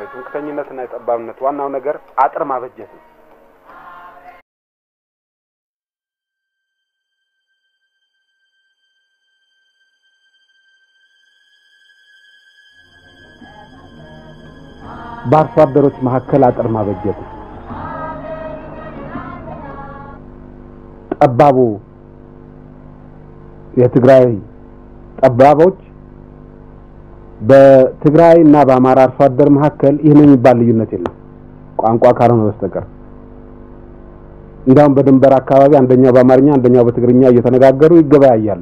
ትምክተኝነትና የጠባብነት ዋናው ነገር አጥር ማበጀት ነው። በአርሶ አደሮች መካከል አጥር ማበጀት ነው። ጠባቡ የትግራይ ጠባቦች በትግራይ እና በአማራ አርሶ አደር መካከል ይህን የሚባል ልዩነት የለም ቋንቋ ካልሆነ በስተቀር። እንዲያውም በድንበር አካባቢ አንደኛው በአማርኛ አንደኛው በትግርኛ እየተነጋገሩ ይገበያያሉ።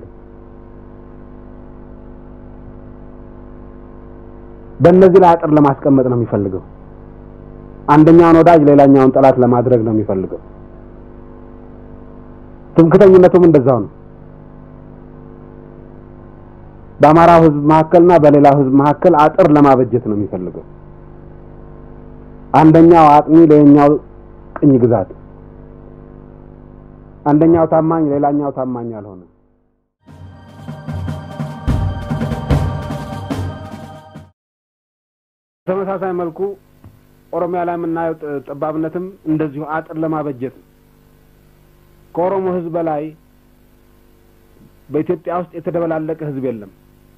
በእነዚህ ላይ አጥር ለማስቀመጥ ነው የሚፈልገው። አንደኛውን ወዳጅ ሌላኛውን ጠላት ለማድረግ ነው የሚፈልገው። ትምክተኝነቱም እንደዛው ነው። በአማራው ሕዝብ መካከልና በሌላው ሕዝብ መካከል አጥር ለማበጀት ነው የሚፈልገው። አንደኛው አጥኚ፣ ሌላኛው ቅኝ ግዛት፣ አንደኛው ታማኝ፣ ሌላኛው ታማኝ ያልሆነ በተመሳሳይ መልኩ ኦሮሚያ ላይ የምናየው ጠባብነትም እንደዚሁ አጥር ለማበጀት ነው። ከኦሮሞ ህዝብ በላይ በኢትዮጵያ ውስጥ የተደበላለቀ ህዝብ የለም።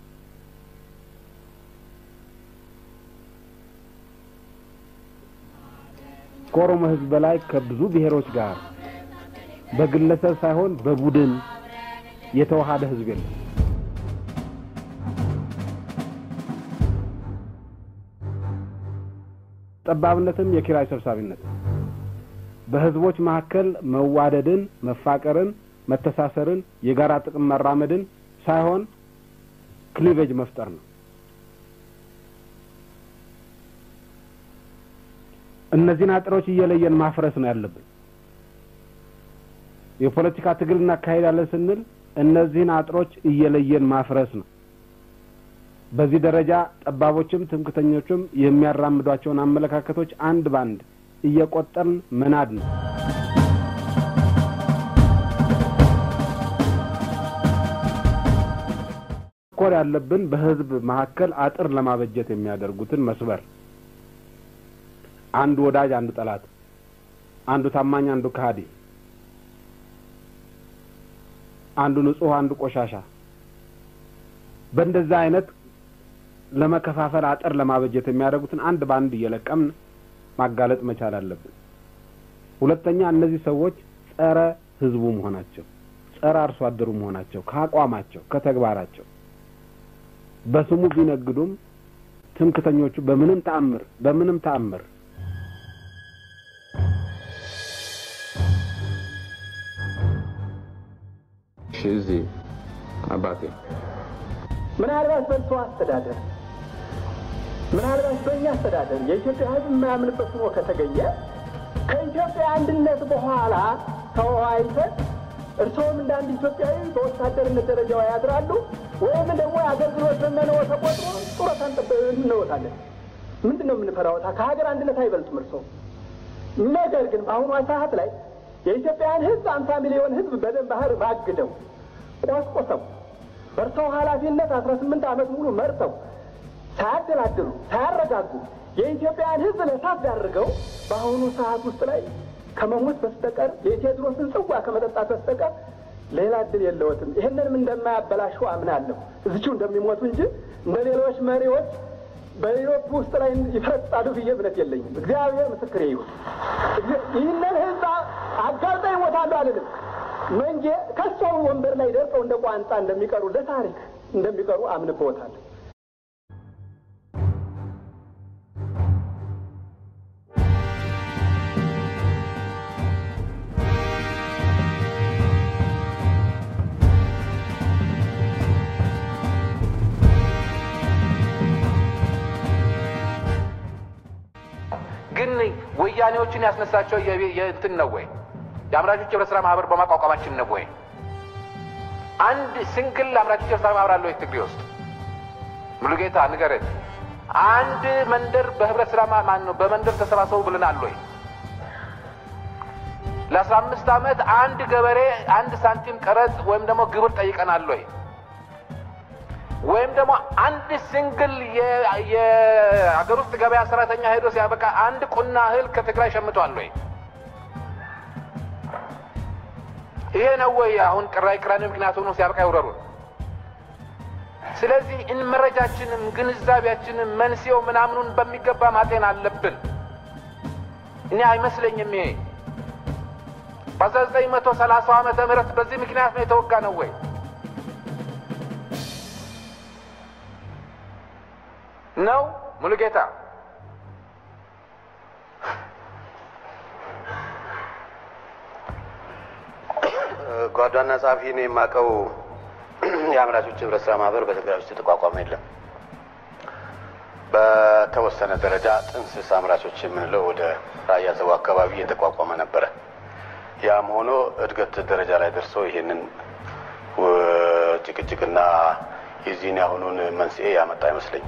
ከኦሮሞ ህዝብ በላይ ከብዙ ብሔሮች ጋር በግለሰብ ሳይሆን በቡድን የተዋሃደ ህዝብ የለም። ጠባብነትም የኪራይ ሰብሳቢነት በህዝቦች መካከል መዋደድን፣ መፋቀርን፣ መተሳሰርን፣ የጋራ ጥቅም መራመድን ሳይሆን ክሊቬጅ መፍጠር ነው። እነዚህን አጥሮች እየለየን ማፍረስ ነው ያለብን። የፖለቲካ ትግል እናካሄዳለን ስንል እነዚህን አጥሮች እየለየን ማፍረስ ነው። በዚህ ደረጃ ጠባቦችም ትምክተኞችም የሚያራምዷቸውን አመለካከቶች አንድ ባንድ እየቆጠርን መናድ ነው። ኮር ያለብን በህዝብ መካከል አጥር ለማበጀት የሚያደርጉትን መስበር፣ አንዱ ወዳጅ፣ አንዱ ጠላት፣ አንዱ ታማኝ፣ አንዱ ከሃዲ፣ አንዱ ንጹህ፣ አንዱ ቆሻሻ በእንደዛ አይነት ለመከፋፈል አጥር ለማበጀት የሚያደርጉትን አንድ በአንድ እየለቀምን ማጋለጥ መቻል አለብን። ሁለተኛ እነዚህ ሰዎች ጸረ ህዝቡ መሆናቸው፣ ጸረ አርሶ አደሩ መሆናቸው ከአቋማቸው ከተግባራቸው በስሙ ቢነግዱም ትምክተኞቹ በምንም ተአምር በምንም ተአምር እዚህ አባቴ ምናልባት በእርሶ አስተዳደር ምናልባት በእኛ አስተዳደር የኢትዮጵያ ህዝብ የማያምንበት ሆኖ ከተገኘ ከኢትዮጵያ አንድነት በኋላ ተወያይተን እርስዎም እንደ አንድ ኢትዮጵያዊ በወታደርነት ደረጃው ያድራሉ ወይም ደግሞ የአገልግሎት ዘመነው ተቆጥሮ ጡረታ እንወጣለን። ምንድን ነው የምንፈራወታ? ከሀገር አንድነት አይበልጡም እርስዎ። ነገር ግን በአሁኗ ሰዓት ላይ የኢትዮጵያን ህዝብ አምሳ ሚሊዮን ህዝብ በደም ባህር ባግደው ቆስቆሰው በእርሰው ኃላፊነት አስራ ስምንት ዓመት ሙሉ መርተው ሳያደላድሉ ሳያረጋጉ የኢትዮጵያን ህዝብ ለእሳት ዳርገው በአሁኑ ሰዓት ውስጥ ላይ ከመሞት በስተቀር የቴዎድሮስን ጽዋ ከመጠጣት በስተቀር ሌላ እድል የለዎትም። ይህንንም እንደማያበላሹ አምናለሁ። እዚቹ እንደሚሞቱ እንጂ እንደ ሌሎች መሪዎች በኢሮፕ ውስጥ ላይ ይፈረጣሉ ብዬ እምነት የለኝም። እግዚአብሔር ምስክሬ ይሁን። ይህንን ህዝብ አጋልጠው ይሞታሉ አልልም። መንጌ ከሰው ወንበር ላይ ደርሰው እንደ ቋንጣ እንደሚቀሩ ለታሪክ እንደሚቀሩ አምንበዎታለሁ። ግን ወያኔዎችን ያስነሳቸው የእንትን ነው ወይ የአምራቾች ህብረት ስራ ማህበር በማቋቋማችን ነው ወይ? አንድ ሲንግል አምራቾች ህብረት ስራ ማህበር አለ ወይ ትግሬ ውስጥ? ሙሉጌታ ንገረን። አንድ መንደር በህብረት ስራ ማን ነው በመንደር ተሰባሰቡ ብለናል ወይ? ለአስራ አምስት ዓመት አንድ ገበሬ አንድ ሳንቲም ቀረጥ ወይም ደግሞ ግብር ጠይቀናል ወይ? ወይም ደግሞ አንድ ሲንግል የሀገር ውስጥ ገበያ ሰራተኛ ሄዶ ሲያበቃ አንድ ቁና እህል ከትግራይ ሸምቷል ወይ? ይሄ ነው ወይ አሁን ቅራይ ቅራኔ ምክንያት ሆኖ ሲያበቃ ይውረሩን። ስለዚህ እን መረጃችንም ግንዛቤያችንም መንስኤው ምናምኑን በሚገባ ማጤን አለብን። እኔ አይመስለኝም ይሄ በአስራ ዘጠኝ መቶ ሰላሳው ዓመተ ምህረት በዚህ ምክንያት ነው የተወጋ ነው ወይ? ነው ሙሉጌታ ጓዷና ጸሐፊ ነው የማውቀው። የአምራቾች ህብረት ስራ ማህበር በትግራይ ውስጥ የተቋቋመ የለም። በተወሰነ ደረጃ ጥንስስ አምራቾች የምንለው ወደ ራያ ዘቡ አካባቢ የተቋቋመ ነበረ። ያም ሆኖ እድገት ደረጃ ላይ ደርሶ ይሄንን ጭቅጭቅና የዚህን ያሁኑን መንስኤ ያመጣ አይመስለኝም።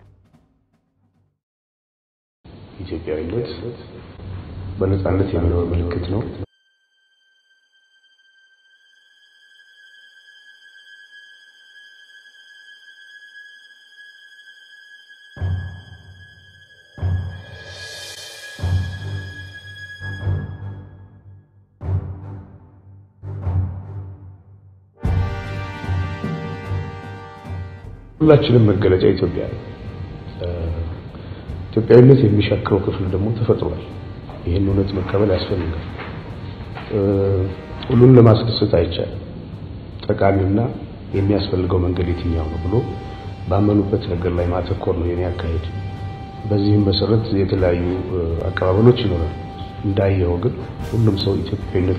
ኢትዮጵያዊነት በነጻነት የመኖር ምልክት ነው። ሁላችንም መገለጫ ኢትዮጵያ ነው። ኢትዮጵያዊነት የሚሻክረው ክፍል ደግሞ ተፈጥሯል። ይህን እውነት መቀበል ያስፈልጋል። ሁሉን ለማስደሰት አይቻልም። ጠቃሚውና የሚያስፈልገው መንገድ የትኛው ነው ብሎ ባመኑበት ነገር ላይ ማተኮር ነው የኔ አካሄድ። በዚህም መሰረት የተለያዩ አቀባበሎች ይኖራል። እንዳየው ግን ሁሉም ሰው ኢትዮጵያዊነት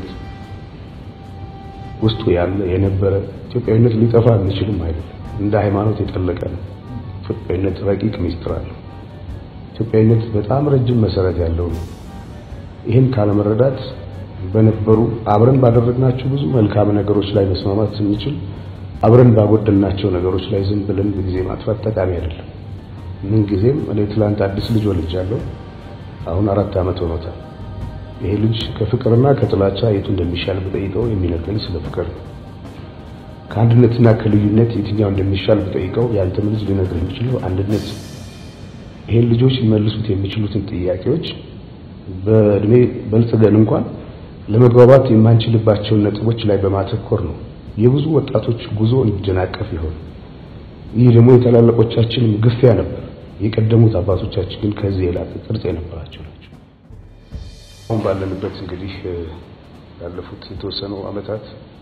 ውስጡ ያለ የነበረ ኢትዮጵያዊነት ሊጠፋ የሚችልም አይደለም። እንደ ሃይማኖት የጠለቀ ነው። ኢትዮጵያዊነት ረቂቅ ሚስጥር አለው። ኢትዮጵያዊነት በጣም ረጅም መሰረት ያለው ነው። ይህን ካለመረዳት በነበሩ አብረን ባደረግናቸው ብዙ መልካም ነገሮች ላይ መስማማት ስንችል አብረን ባጎደልናቸው ነገሮች ላይ ዝም ብለን ጊዜ ማጥፋት ጠቃሚ አይደለም። ምን ጊዜም እኔ ትላንት አዲስ ልጅ ወልጃለሁ። አሁን አራት ዓመት ሆኖታል። ይሄ ልጅ ከፍቅርና ከጥላቻ የቱ እንደሚሻል ብጠይቀው የሚነግረኝ ስለ ፍቅር ነው። ከአንድነትና ከልዩነት የትኛው እንደሚሻል ብጠይቀው ያንተም ልጅ ሊነግር የሚችለው አንድነት። ይሄን ልጆች ሊመልሱት የሚችሉትን ጥያቄዎች በእድሜ በልጽገን እንኳን ለመግባባት የማንችልባቸውን ነጥቦች ላይ በማተኮር ነው የብዙ ወጣቶች ጉዞ እንዲደናቀፍ ይሆን። ይህ ደግሞ የታላላቆቻችንም ግፊያ ነበር። የቀደሙት አባቶቻችን ግን ከዚህ የላቀ ቅርጽ የነበራቸው ናቸው። አሁን ባለንበት እንግዲህ ያለፉት የተወሰኑ ዓመታት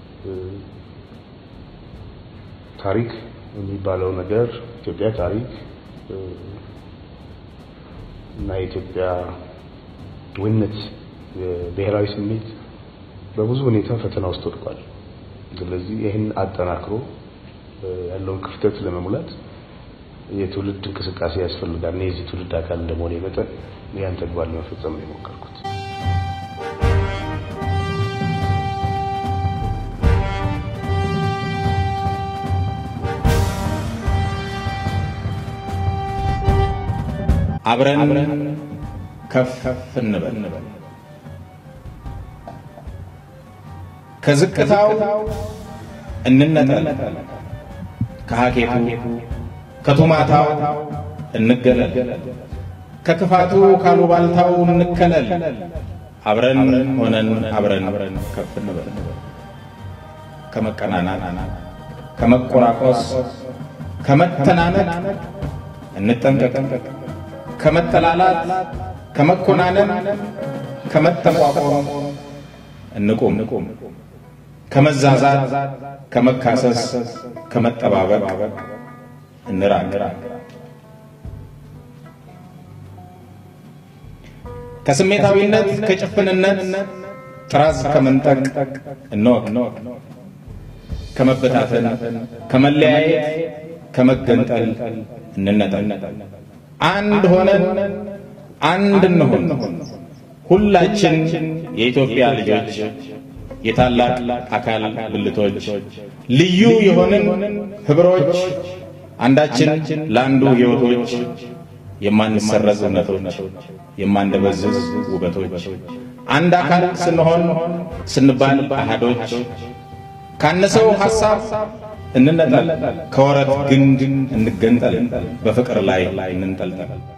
ታሪክ የሚባለው ነገር ኢትዮጵያ ታሪክ እና የኢትዮጵያ ወነት ብሔራዊ ስሜት በብዙ ሁኔታ ፈተና ውስጥ ወድቋል። ስለዚህ ይህን አጠናክሮ ያለውን ክፍተት ለመሙላት የትውልድ እንቅስቃሴ ያስፈልጋል። እኔ የዚህ ትውልድ አካል እንደመሆኔ መጠን ያን ተግባር ለመፈጸም ነው የሞከርኩት። አብረን ከፍ እንበል ከዝቅታው እንነጠል፣ ከሀኬቱ ከቱማታው እንገለል፣ ከክፋቱ ካሉባልታው እንከለል። አብረን ሆነን አብረን ከፍ እንበል። ከመቀናናት ከመቆራቆስ ከመተናነቅ እንጠንቀቅ። ከመጠላላት ከመኮናነን ከመጠቋቆም እንቁም። ከመዛዛት ከመካሰስ ከመጠባበቅ እንራቅ። ከስሜታዊነት ከጭፍንነት ጥራዝ ከመንጠቅ እንወቅ። ከመበታተን ከመለያየት ከመገንጠል እንነጠል። አንድ ሆነን አንድ እንሆን። ሁላችን የኢትዮጵያ ልጆች የታላቅ አካል ብልቶች ልዩ የሆንን ህብሮች አንዳችን ለአንዱ ህይወቶች የማንሰረዝ እውነቶች የማንደበዝዝ ውበቶች አንድ አካል ስንሆን ስንባል አሃዶች ካነሰው ሐሳብ እንነጠል፣ ከወረት ግንድ እንገንጠል፣ በፍቅር ላይ እንንጠልጠል።